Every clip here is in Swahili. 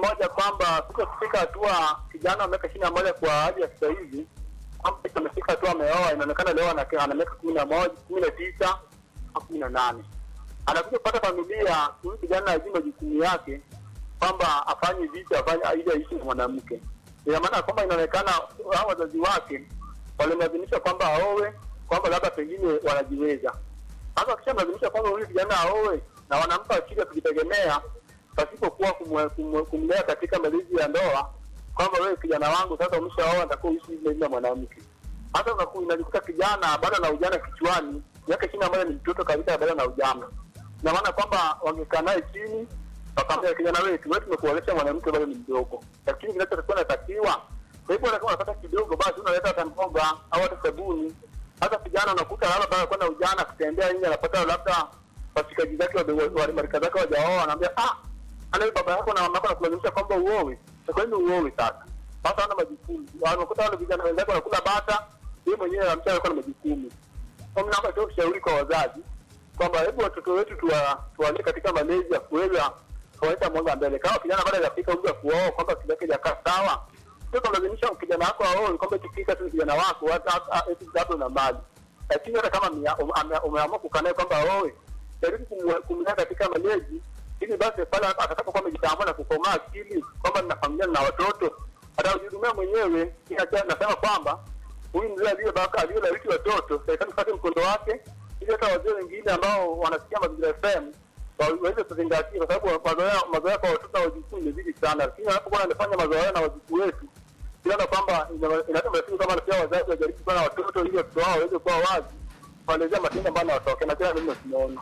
moja kwamba kuto kufika hatua kijana wa miaka ishirini na moja kwa hali ya sasa hivi kwamba eti amefika hatua ameoa, inaonekana leo ana ana miaka kumi na moja kumi na tisa au kumi na nane anakuja kupata familia. Huyu kijana ajui majukumu yake kwamba afanye vitu afanye ili aishi na mwanamke. Ina maana kwamba inaonekana hao wazazi wake walimlazimisha kwamba aowe, kwamba labda pengine wanajiweza. Sasa wakishamlazimisha kwamba huyu kijana aowe na wanampa akili ya kujitegemea pasipokuwa kumwe- kumwe- kumlea katika malezi ya ndoa, kwamba wewe kijana wangu sasa umeshaoa, natakuwa uishi hivi na mwanamke. Hata unaku- unajikuta kijana bado na ujana kichwani, miaka ishirini na moja ni mtoto kabisa, bado na ujana. Ina maana kwamba wangekaa naye chini wakamwambia kijana wetu, wewe tumekuolesha mwanamke bado ni mdogo, lakini kinachotakiwa natakiwa kwa hivyo kama unapata kidogo, basi unaleta hata mboga au hata sabuni. Hata kijana unakuta labda baada ya kwenda ujana kutembea nje, anapata labda washikaji zake wa- wa- marika zake wajaoa, anaambia ah, ana baba yako na mama yako nakulazimisha kwamba uowe. Na kwa nini uowe sasa? Sasa hana majukumu. Wanakuta wale vijana wenzake wanakula bata, yeye mwenyewe anamcha alikuwa na majukumu. Kwa mimi naomba tu ushauri kwa wazazi kwamba hebu watoto wetu tuwa- tuwalee katika malezi ya kuweza kuweka mwanga mbele. Kama kijana bado hajafika umri wa kuoa, kwamba kile kile hajakaa sawa, sio kumlazimisha kijana wako aoe, kwamba ikifika tu kijana wako hata hata- eti labda una mali, lakini hata kama mia- ume- ame- umeamua kukaa naye kwamba aoe, jaribu kumwe- kumlea katika malezi, ili basi pale atakapokuwa amejitambua na kukomaa akili kwamba nina familia na watoto, atajihudumia mwenyewe. Ina- Nasema kwamba huyu mzee aliyebaka aliyelawiti watoto, serikali ipate mkondo wake, ili hata wazee wengine ambao wanasikia mazingira FM waweze kuzingatia, kwa sababu mazoea mazoea kwa watoto na wajukuu imezidi sana, lakini anapokuwa anafanya mazoea na wajukuu wetu, tunaona kwamba ina- inaleta matatizo kama pia wazazi wajaribu kuwa na watoto ili watoto wao waweze kuwa wazi kuelezea matendo ambayo anawatokea na kila mimi tunaona.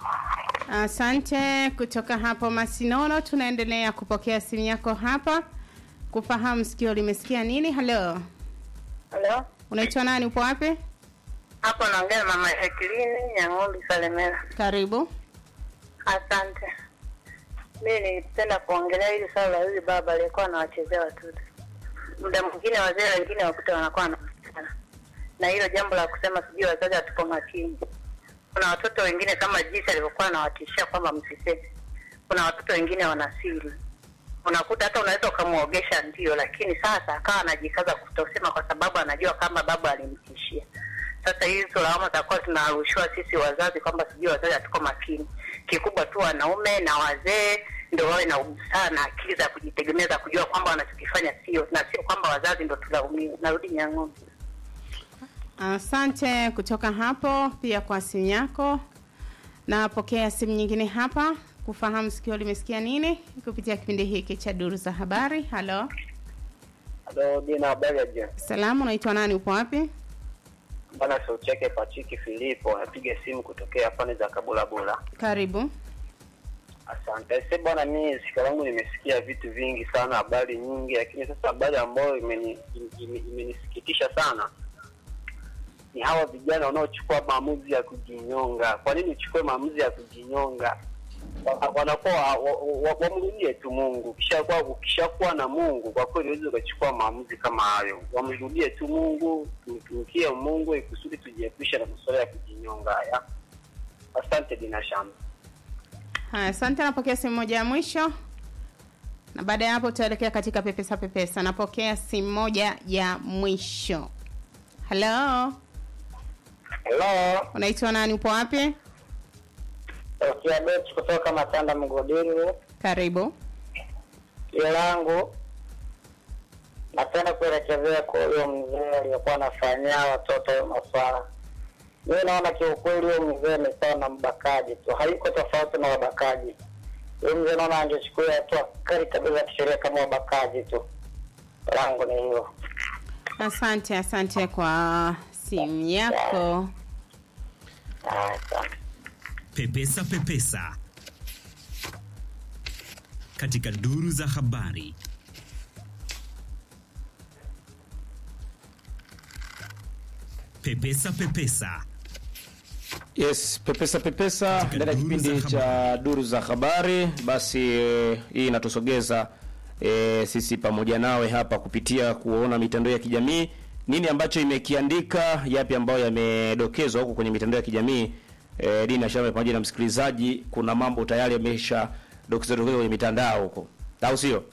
Asante. Kutoka hapo Masinono, tunaendelea kupokea simu yako hapa kufahamu sikio limesikia nini. Halo, Halo, unaitwa nani? Upo wapi? hapo naongea na mama Jacqueline Nyang'ombe Salemera. Karibu. Asante. Mi nilipenda kuongelea hili swala la huyu baba aliyekuwa anawachezea watoto. Muda mwingine wazee wengine wakuta wanakuwa wanakutana na hilo jambo la kusema sijui wazazi hatupo makini. Kuna watoto wengine kama jinsi alivyokuwa anawatishia kwamba msiseme. Kuna watoto wengine wana siri, unakuta hata unaweza ukamwogesha ndio, lakini sasa akawa anajikaza kutosema kwa sababu anajua kama baba alimtishia. Sasa hizo lawama zitakuwa tunarushiwa sisi wazazi kwamba sijui wazazi hatuko makini. Kikubwa tu wanaume na wazee ndio wawe na ubusaa na akili za kujitegemea za kujua kwamba wanachokifanya sio na sio kwamba wazazi ndo tulaumiwe. Narudi Nyang'ombe. Asante kutoka hapo pia kwa simu yako. Napokea simu nyingine hapa kufahamu sikio limesikia nini kupitia kipindi hiki cha duru za habari. Halo, Halo, Dina, habari ya jioni. salamu, unaitwa nani? Upo wapi? Bwana sauti yake Patrick Filipo, anapiga simu kutokea pande za Kabulabula. Karibu. Asante. Sasa bwana, mimi sikio langu nimesikia vitu vingi sana, habari nyingi, lakini sasa habari ambayo imeni- ime- imenisikitisha sana ni hawa vijana wanaochukua maamuzi ya kujinyonga. Kwa nini uchukue maamuzi ya kujinyonga? Wa- wanakuwa wa- wa- wamrudie tu Mungu. Ukishakuwa ukishakuwa na Mungu, kwa kweli huwezi ukachukua maamuzi kama hayo. Wamrudie tu Mungu, tumtumikie Mungu ili kusudi tujiepushe na masuala ya kujinyonga haya. Asante Dina Shamba. Haya, asante. Napokea simu moja ya mwisho, na baada ya hapo tutaelekea katika pepesa pepesa. Napokea simu moja ya mwisho. Halo, Hello, unaitwa nani? Upo wapi? Okia Bet kutoka Matanda Mgodini. Karibu. Jina langu napenda kuelekezea kwa huyo mzee aliyekuwa anafanyia watoto maswala. Mi naona kiukweli huyo mzee ni sawa na mbakaji tu, haiko tofauti na wabakaji. Huyo mzee naona angechukua hatua kali kabisa ya kisheria kama wabakaji tu. Langu ni hilo. Asante, asante kwa simu yako. Ah, Asante. Pepesa Pepesa katika duru za habari. Pepesa Pepesa Yes, pepesa pepesa Katika ndani ya duru kipindi za cha duru za habari. Basi eh, hii inatusogeza eh, sisi pamoja nawe hapa kupitia kuona mitandao ya kijamii, nini ambacho imekiandika, yapi ambayo yamedokezwa huko kwenye mitandao ya kijamii. Eh, Dina Shame pamoja na msikilizaji, kuna mambo tayari yamesha dokezwa dokezwa kwenye mitandao huko, au sio?